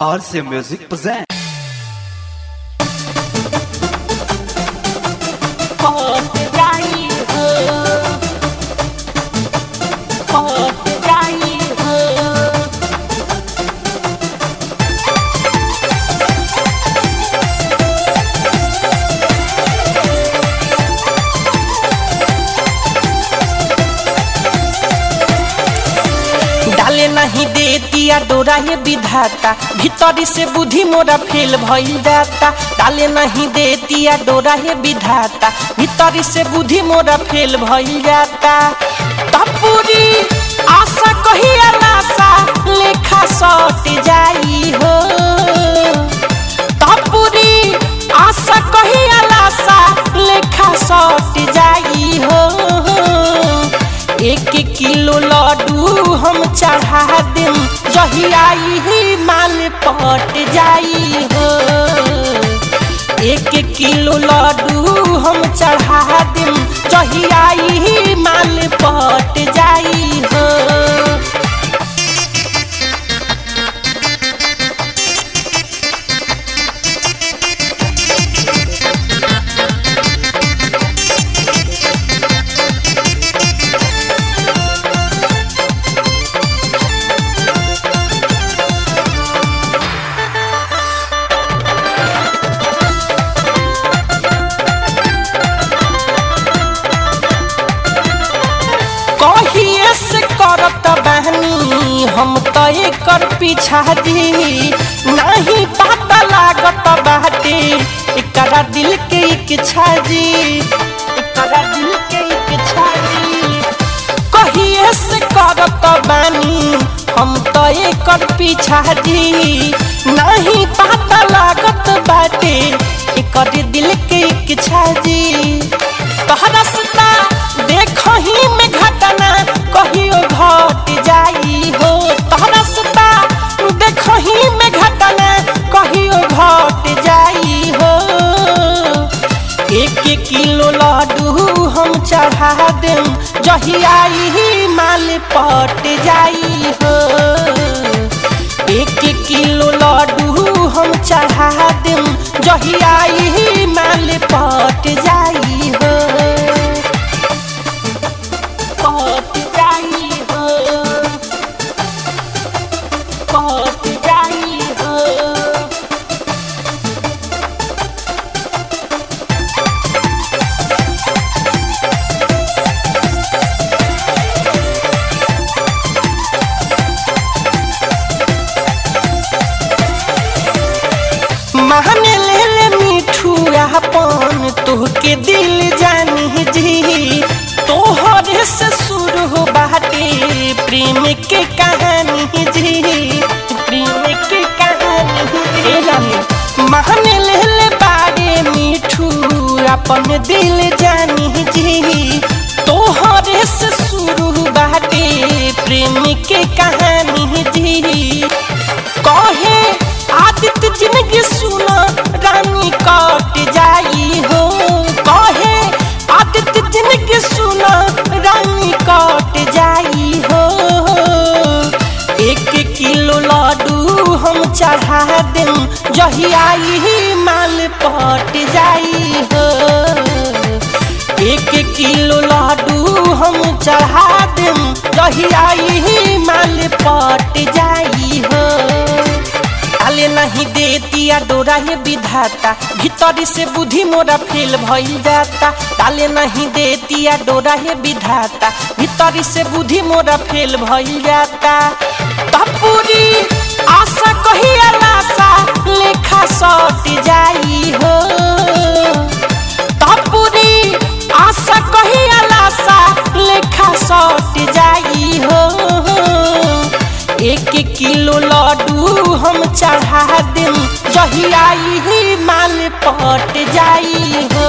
RC Music presents. Pode daí, pode daí, डाले नहीं दे दिया डोरा ये विधाता भीतरी से बुद्धि मोरा फेल भइल जाता डाले नहीं दे दिया डोरा ये विधाता भीतरी से बुद्धि मोरा फेल भइल जाता तपूरी आशा कही आशा लेखा सट जाई हो तपूरी आशा कही आशा लेखा सट जाई हो एक किलो लड्डू हम चढ़ा देम जही आई ही माल पट जाई हो एक किलो लड्डू हम चढ़ा देम जही आई ही माल पट जाई हो कहिए से करत बहनी हम तो एकर पीछा दी नहीं पता लागत बाटे एकरा दिल के इच्छा जी एकरा दिल के इच्छा जी कहिए से करत बानी हम तो एकर पीछा दी नहीं पता लागत बाटे एकर दिल के इच्छा जी तहरा सता देखही में घटना कहियो घट जाई हो तहरा सता देखही में घटना कहियो घट जाई हो एक एक किलो लड्डू हम चढ़ा देम जही आई ही माल पट जाई हो एक एक किलो लड्डू हम चढ़ा देम जही आई ही माल पट जाई हो पट जाई हो पट जाई हो महने ले ले मिठू अपन तोहके दिल जानी जी तोहरे से शुरू हो बाटे प्रेम के कहानी जी प्रेम के कहानी जी महने ले ले बारे मिठू अपन दिल जानी जी तोहरे से शुरू बाटे प्रेम के कहानी जी कहे आदित्य जिंदगी सुना रानी कट जाई हो कहे आदित्य जिंदगी सुना रानी कट जाई हो एक किलो लड्डू हम चढ़ा देम जही आई ही माल पट जाई हो एक किलो लड्डू हम चढ़ा देम जही आई ही माल पट जाई हो डाले नहीं दे दिया डोरा ये विधाता भीतरी से बुद्धि मोरा फेल भइल जाता डाले नहीं दे दिया डोरा ये विधाता भीतरी से बुद्धि मोरा फेल भइल जाता तपूरी आशा कही आशा लेखा सट जाई हो तपूरी आशा कही आशा लेखा सट जाई हो एक किलो लड्डू हम चढ़ा देम जही आई ही माल पट जाई हो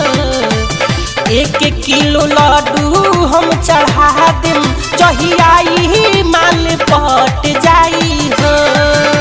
एक किलो लड्डू हम चढ़ा देम जही आई ही माल पट जाई हो